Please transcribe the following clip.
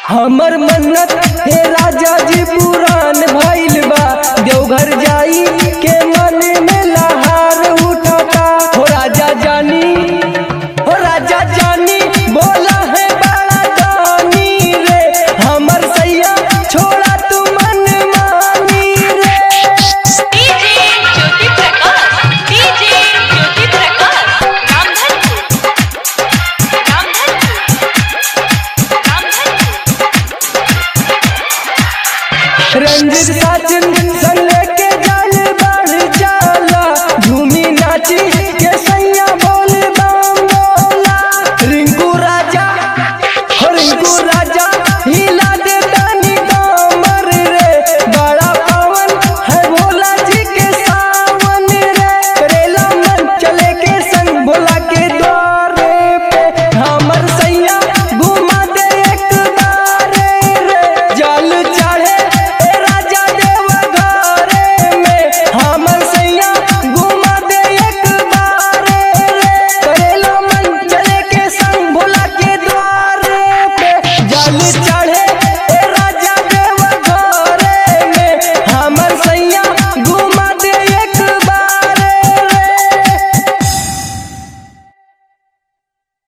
हमर मन्नत हे राजा जी पुरान भइल बा देवघर जाई के मन में लहार उठाता हो राजा जानी हो राजा जानी बोला है बड़ा दानी रे हमर सैया छोड़ा तू मन मानी रे डीजे ज्योति प्रकाश डीजे ज्योति प्रकाश रामधनपुर रामधनपुर रामधनपुर रंजित साजन संग लेके जल बढ़ जाला झूमी नाची